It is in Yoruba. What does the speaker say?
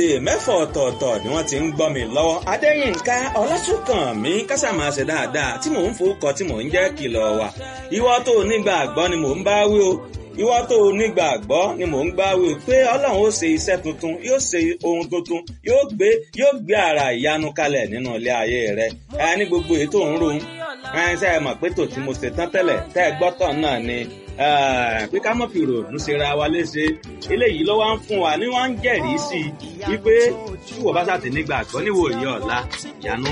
èdè mẹ́fọ̀ ọ̀tọ̀ọ̀tọ̀ ni wọ́n ti ń gbọ́ mi lọ́wọ́. adéyínká ọlásùnkànmí kásámà ṣe dáadáa tí mò ń forúkọ tí mò ń jẹ́ kìlọ̀ wà. ìwọ tó nígbàgbọ́ ni mò ń bá wí o ìwọ tó nígbàgbọ́ ni mò ń gbá wí o pé ọlọ́run ó ṣe iṣẹ́ tuntun yóò ṣe ohun tuntun yóò gbé yóò gbé ara ìyanu kalẹ̀ nínú ilé ayé rẹ ẹ ní gbogbo ètò ń ro ẹ ṣe é mọ̀ pé tò tí mo ṣe tán tẹ́lẹ̀ tẹ́ ẹ gbọ́tọ̀ náà ni pé ká mọ̀ fi ròònù ṣe ra wa léṣe eléyìí ló wá ń fún wa ni wọ́n ń jẹ́rìí sí i wípé tí wọ́n bá ṣàtì nígbàgbọ́ níwòye ọ̀la ìyanu